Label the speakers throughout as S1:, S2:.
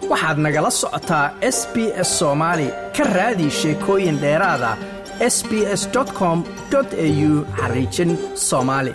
S1: waxaad nagala socotaa s b s soomaali ka raadi sheekooyin dheeraada s b s com au xariijin soomaali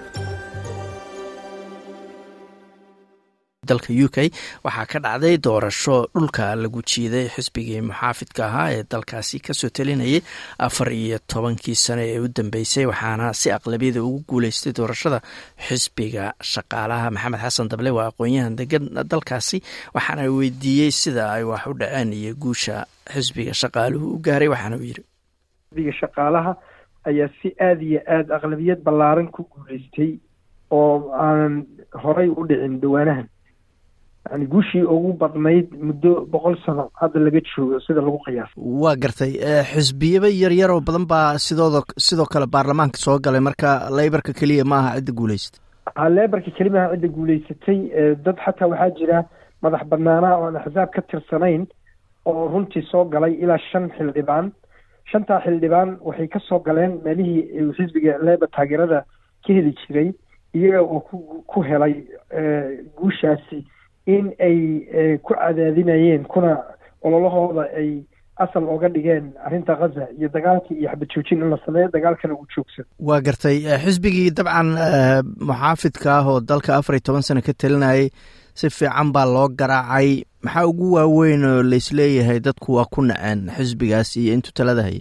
S1: dalka u k waxaa ka dhacday doorasho dhulka lagu jiiday xisbigii muxaafidka ahaa ee dalkaasi kasoo talinayay afar iyo tobankii sano ee u dambeysay waxaana si aqlabiyada ugu guuleystay doorashada xisbiga shaqaalaha maxamed xasan dable waa aqoon-yahan degan dalkaasi waxaana weydiiyey sida ay wax u dhaceen iyo guusha xisbiga shaqaaluhu u gaaray waxaana uu yiri
S2: xisbiga shaqaalaha ayaa si aada iyo aada aqlabiyad ballaaran ku guuleystay oo aanan horay u dhicin dhawaanahan yani guushii ugu badnayd muddo boqol sano hadda laga joogo sida lagu qiyaasa
S1: waa gartay xisbiyaba yaryar oo badan baa sidooda sidoo kale baarlamaanka soo galay marka leybarka keliya ma aha cidda guuleysatay
S2: leebarka kelimaha cidda guuleysatay dad xataa waxaa jira madax banaanaha oo aan axsaab ka tirsanayn oo runtii soo galay ilaa shan xildhibaan shantaa xildhibaan waxay ka soo galeen meelihii xisbiga leebar taageerada ka heli jiray iyaga oo ku ku helay guushaasi in ay ku cadaadinayeen kuna ololahooda ay asal oga dhigeen arrinta khaza iyo dagaalkii iyo xabad joojin in la sameeyo dagaalkana uu joogsan
S1: waa gartay xisbigii dabcan muxaafidka ah oo dalka afar iyo toban sano ka talinayay si fiican baa loo garaacay maxaa ugu waaweyn oo laisleeyahay dadku waa ku naceen xisbigaas iyo intuu talada hayay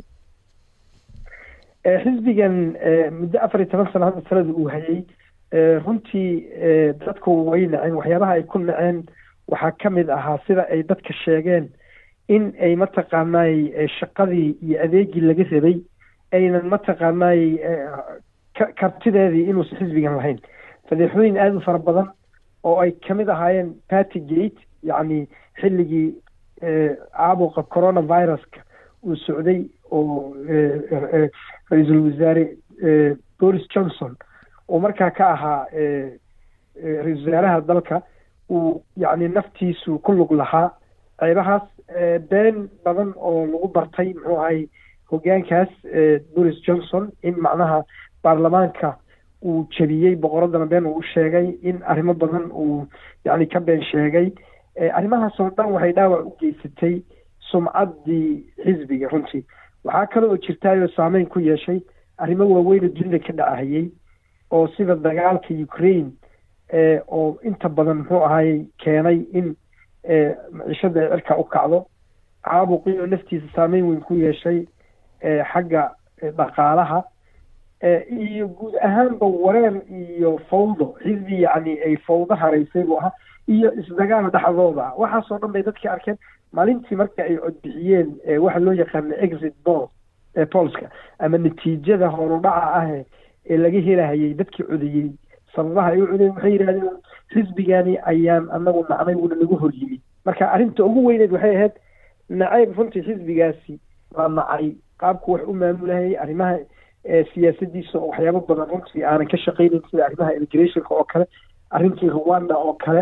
S2: xisbigan muddo afar iyo toban sano hadda talada uu hayay runtii dadku way naceen waxyaabaha ay ku naceen waxaa ka mid ahaa sida ay dadka sheegeen in ay mataqaanaay shaqadii iyo adeegii laga rabay aynan mataqaanaay kartideedii inuusan xisbigan lahayn fadeexooyin aada u fara badan oo ay kamid ahaayeen party gate yacni xilligii caabuqa coronaviruska uu socday oo ra-iisul wasaare boris johnson uu markaa ka ahaa ra-isul wasaaraha dalka uu yacni naftiisu ku lug lahaa ceebahaas been badan oo lagu bartay muxuu ahay hogaankaas boris johnson in macnaha baarlamaanka uu jebiyey boqoradana been uu sheegay in arrimo badan uu yacni ka been sheegay arrimahaas oo dhan waxay dhaawac u geysatay sumcaddii xisbiga runtii waxaa kale oo jirtaayoo saameyn ku yeeshay arrimo waaweyn oo dunida ka dhacahayey oo sida dagaalka ukraine oo inta badan muxuu ahaayey keenay in maciishada ay cirka u kacdo caabuqii oo naftiisa saameyn weyn ku yeeshay xagga dhaqaalaha iyo guud ahaanba wareer iyo fawdo xisbi yacni ay fawdo haraysay buu ahaa iyo isdagaal dhexdooda waxaasoo dhan bay dadkii arkeen maalintii marka ay codbixiyeen waxa loo yaqaana exit ball polska ama natiijada horudhaca ah ee laga helahayay dadkii codayey sababaha ay u codeen waxay yidhahdeen xisbigani ayaan anagu nacnay wuuna nagu hor yimid marka arrinta ugu weyneed waxay ahayd nacayb runtii xisbigaasi la nacay qaabku wax u maamulahayay arrimaha siyaasadiisa oo waxyaabo badan runtii aanan ka shaqaynayn sida arrimaha immigrationka oo kale arrintii rwanda oo kale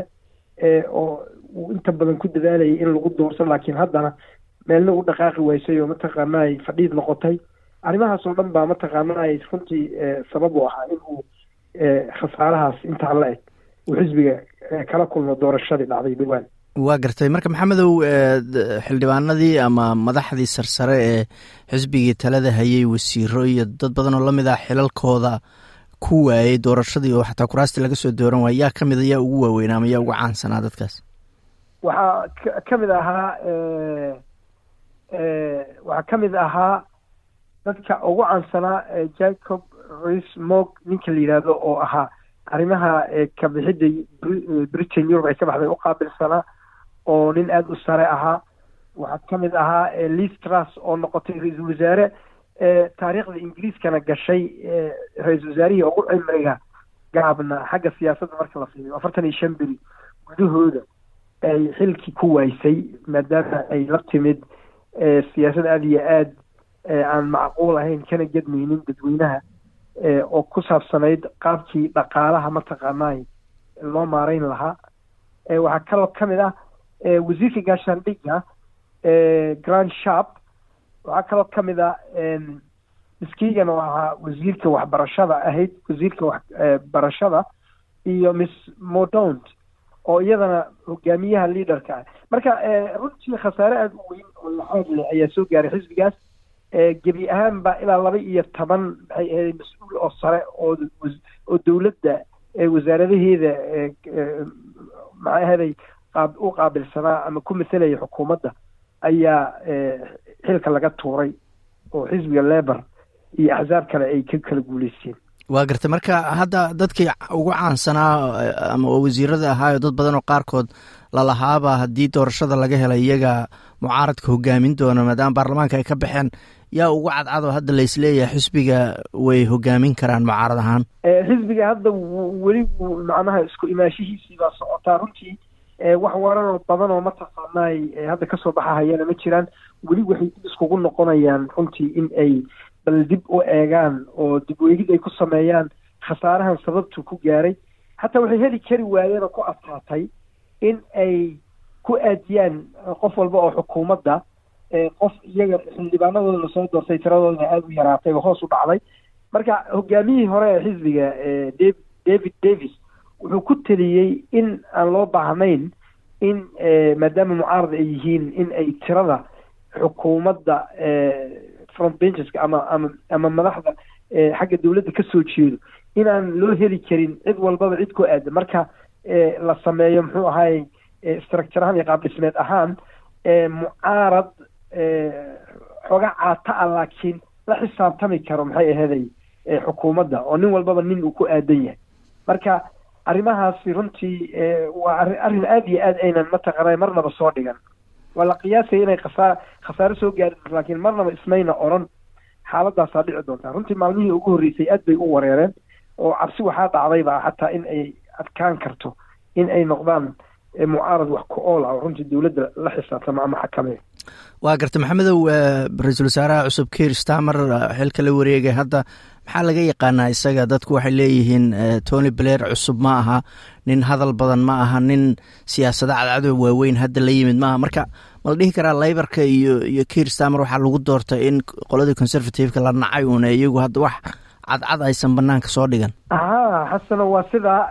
S2: oo uu inta badan ku dadaalayay in lagu doorto laakiin haddana meelna u dhaqaaqi waysay oo mataqaanaay fadhiid noqotay arrimahaas oo dhan baa mataqaanaay runtii sabab u ahaa in uu khasaarahaas intaa la eg uu xisbiga kala kulmo doorashadii dhacday dhowaan
S1: waa gartay marka maxamedow xildhibaanadii ama madaxdii sarsare ee xisbigii talada hayay wasiiro iyo dad badan oo lamid ah xilalkooda ku waayey doorashadii oo xataa kuraastii laga soo dooran waaya yaa kamid a yaa ugu waaweynaa ama yaa ugu caansanaa dadkaas
S2: waxaa ka mid ahaa waxaa ka mid ahaa dadka ugu caansanaa jacob rismog ninka la yidhaahdo oo ahaa arrimaha kabixidda britain europe ay ka baxday u qaabilsanaa oo nin aada u sare ahaa waxaa ka mid ahaa liz truss oo noqotay ra-iisul wasaare taariikhda ingiriiskana gashay ra-iisul wasaarihii ugu cimriga gaabna xagga siyaasadda marka la fiiriyo afartan iyo shan beri gudahooda ay xilkii ku waaysay maadaama ay la timid siyaasad aada iyo aad aan macquul ahayn kana gedmaynin dadweynaha oo ku saabsanayd qaabkii dhaqaalaha mataqaanaay loo maarayn lahaa waxaa kaloo ka mid ah wasiirka gaashaandhigga grand sharp waxaa kaloo ka mid ah miskiigan oo ahaa wasiirka waxbarashada ahayd wasiirka waxbarashada iyo miss modont oo iyadana hogaamiyaha liaderka ah marka runtii khasaare aada u weyn oo laxaad leh ayaa soo gaaray xisbigaas gebi ahaanba ilaa laba iyo toban maxay ahayd mas-uul oo sare oo oo dowladda wasaaradaheeda maxay ahaday qaab u qaabilsanaa ama ku mathelaya xukuumadda ayaa xilka laga tuuray oo xisbiga lebor iyo axsaab kale ay ka kala guuleysteen
S1: waa gartay marka hadda dadkii ugu caansanaa ama wasiirada ahaayo dad badan oo qaarkood lalahaaba haddii doorashada laga helay iyaga mucaaradka hogaamin doona maadaama baarlamaanka ay ka baxeen yaa ugu cadcad oo hadda laisleeyahay xisbiga way hogaamin karaan mucaarad ahaan
S2: xisbiga hadda weli macnaha isku imaashihiisii baa socotaa runtii wax waranoo badan oo mataqaanaay hadda kasoo baxahayana ma jiraan weli waxay dib iskugu noqonayaan runtii in ay bal dib u eegaan oo dib weegid ay ku sameeyaan khasaarahan sababtu ku gaaray hataa waxay heli kari waayeen oo ku adkaatay in ay ku aadiyaan qof walba oo xukuumadda qof iyaga xildhibaanadooda lasoo doortay tiradoodana aada u yaraatay oo hoos u dhacday marka hogaamiyihii hore ee xisbiga david davis wuxuu ku teliyey in aan loo baahnayn in maadaama mucaarad ay yihiin in ay tirada xukuumadda front bencheska ama ama ama madaxda xagga dowladda ka soo jeedo inaan loo heli karin cid walbaba cid ku aada marka la sameeyo muxuu ahaay structure ahaan iyo qaab dhismeed ahaan mucaarad xooga caata ah laakiin la xisaabtami karo maxay aheeday xukuumadda oo nin walbaba nin uu ku aadan yahay marka arrimahaasi runtii waa arrin aada iyo aad aynan mataqaanay marnaba soo dhigan waa la qiyaasaya inay khasaa khasaare soo gaari doonto laakiin marnaba ismayna odran xaaladaasaa dhici doontaa runtii maalmihii ugu horreysay aad bay u wareereen oo cabsi waxaa dhacdayba xataa in ay adkaan karto in ay noqdaan mucaarad wax ku ool ah oo runtii dowladda la xisaabtamo ama xakameeyo
S1: waa garta maxamedow ra-iisul wasaaraha cusub kiir stamer xilka la wareegay hadda maxaa laga yaqaanaa isaga dadku waxay leeyihiin tony blair cusub ma aha nin hadal badan ma aha nin siyaasada cadcadow waaweyn hadda la yimid maaha marka ma la dhihi karaa laybarka iyo iyo kiir stamer waxaa lagu doortay in qoladii conservativeka la nacay uuna iyagu hadda wax cadcad aysan banaanka soo dhigan
S2: ha xasano waa sidaa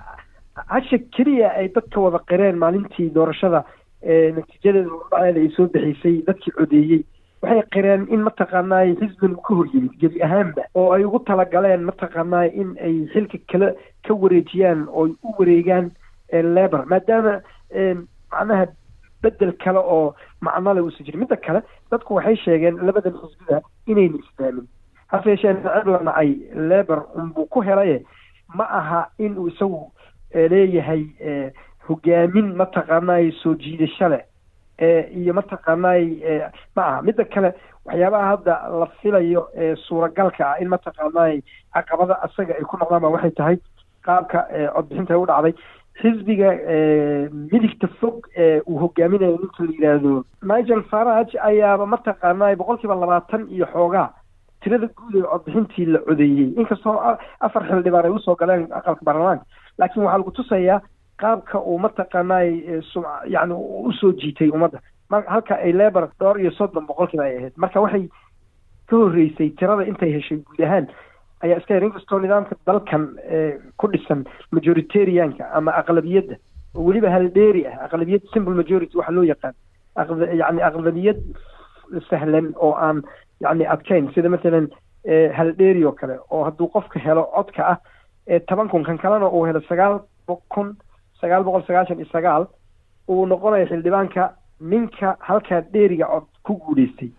S2: hasha keliya ay dadka wada qireen maalintii doorashada natiijadeeda hordhaceeda ay soo bixisay dadkii codeeyey waxay qireen in mataqaanaay xisbigan uu ka hor yimid gebi ahaanba oo ay ugu talagaleen mataqaanaay in ay xilka kale ka wareejiyaan oo u wareegaan lebor maadaama macnaha bedel kale oo macnole uusan jirin midda kale dadku waxay sheegeen labadan xisbida inayna isfahmin hase yeeshee nacab la nacay lebor unbuu ku helaye ma aha in uu isagu leeyahay hogaamin mataqaanaay soo jiidasho leh iyo mataqaanaay ma aha midda kale waxyaabaha hadda la filayo ee suuragalka ah in mataqaanaay caqabada asaga ay ku noqdaan ba waxay tahay qaabka codbixinta u dhacday xisbiga midigta fog ee uu hogaaminayo ninka la yidhaahdo nigel farage ayaaba mataqaanaay boqol kiiba labaatan iyo xoogaa tirada guud ee codbixintii la codeeyey inkastoo afar xildhibaan ay usoo galeen aqalka baarlamaanka laakiin waxaa lagu tusayaa qaabka uu mataqaanaay yani usoo jiitay ummadda halka ay lebor dhowr iyo soddon boqolkiiba ay ahayd marka waxay ka horreysay tirada intay heshay guud ahaan ayaa iska yar inkastoo nidaamka dalkan ku dhisan majoritarianka ama aqlabiyadda oo weliba haldheeri ah aqlabiyad simple majority waxa loo yaqaan yani aqlabiyad sahlan oo aan yani adkayn sida mathalan haldheeri oo kale oo hadduu qofka helo codka ah toban kun kan kalena uu helo sagaal kun sagaal boqol sagaashan iyo sagaal uu noqonayo xildhibaanka ninka halkaa dheeriga cod ku guuleystay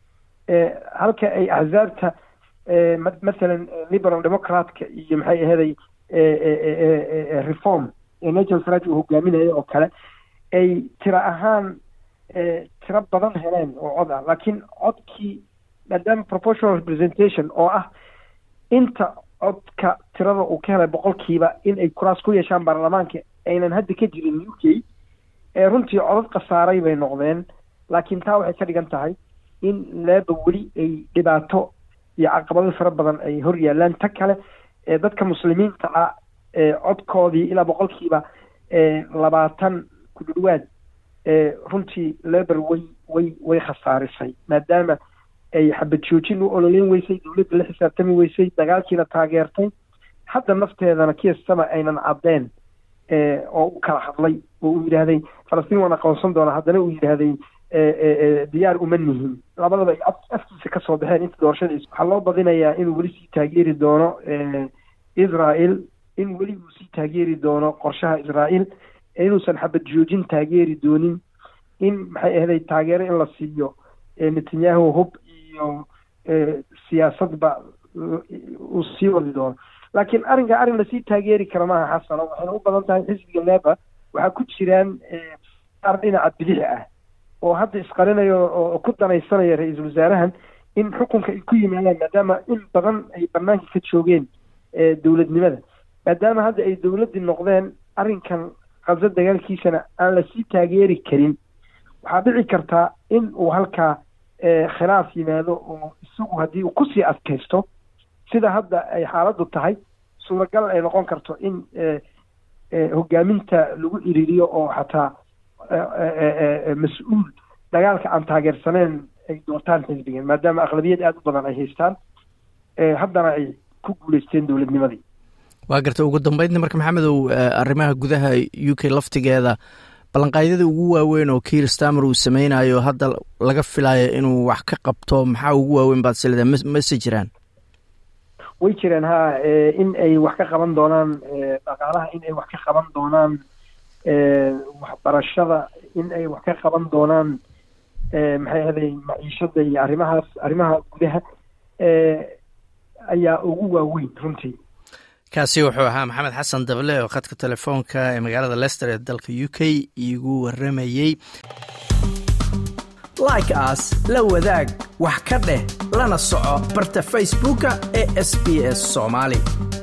S2: halka ay axsaabta mathalan liberal democratka iyo maxay aheeday reform ee nigel farage uu hogaaminayo oo kale ay tiro ahaan tiro badan heleen oo cod ah laakiin codkii maadaama proportional representation oo ah inta codka tirada uu ka helay boqolkiiba in ay kuraas ku yeeshaan baarlamaanka aynan hadda ka jirin u k ee runtii codad khasaaray bay noqdeen laakiin taa waxay ka dhigan tahay in leeba weli ay dhibaato iyo caqabado fara badan ay hor yaalaan ta kale ee dadka muslimiinta ah ee codkoodii ilaa boqolkiiba labaatan ku dhudhwaad runtii leber way way way khasaarisay maadaama ay xabad joojin u ololeyn weysay dowladda la xisaabtami weysay dagaalkiina taageertay hadda nafteedana kiistaba aynan caddeen oo u kala hadlay oo uu yidhaahday falastiin waan aqoonsan doonaa haddana uu yidhaahday diyaar uma nihin labadaba ay afkiisa ka soo baxeen inta doorashadiis waxaa loo badinayaa inuu weli sii taageeri doono israel in weli uu sii taageeri doono qorshaha israel inuusan xabad joojin taageeri doonin in maxay ahday taageero in la siiyo netanyahu hub iyo siyaasadba uu sii wadi doono laakiin arrinka arrin lasii taageeri kara maaha xasano waxayna u badan tahay xisbiga leba waxaa ku jiraan qaar dhinaca bidix ah oo hadda isqarinayo oo ku danaysanaya ra-iisul wasaarahan in xukunka ay ku yimaadaan maadaama in badan ay banaanka ka joogeen dowladnimada maadaama hadda ay dowladdii noqdeen arrinkan khazo dagaalkiisana aan lasii taageeri karin waxaa dhici kartaa in uu halkaa khilaaf yimaado oo isagu haddii uu kusii adkaysto sida hadda ay xaaladdu tahay suuragal ay noqon karto in hogaaminta lagu iriiriyo oo xataa mas-uul dagaalka aan taageersaneen ay doortaan xisbigan maadaama aqlabiyad aada u badan ay haystaan haddana ay ku guuleysteen dowladnimadii
S1: waa garta ugu dambeydna marka maxamedow arrimaha gudaha u k laftigeeda ballanqaadyada ugu waaweyn oo kiir stamer uu sameynayo hadda laga filayo inuu wax ka qabto maxaa ugu waaweyn baad silida mase jiraan
S2: way jireen ha in ay wax ka qaban doonaan dhaqaalaha in ay wax ka qaban doonaan waxbarashada in ay wax ka qaban doonaan maxay ahday maciishada iyo arrimahaas arrimaha gudaha ayaa ugu waaweyn runtii
S1: kaasi wuxuu ahaa maxamed xasan dable oo khadka telefoonka ee magaalada lester ee dalka u k iigu waramayey like as la wadaag wax ka dheh lana soco barta facebooka ee sb s soomaali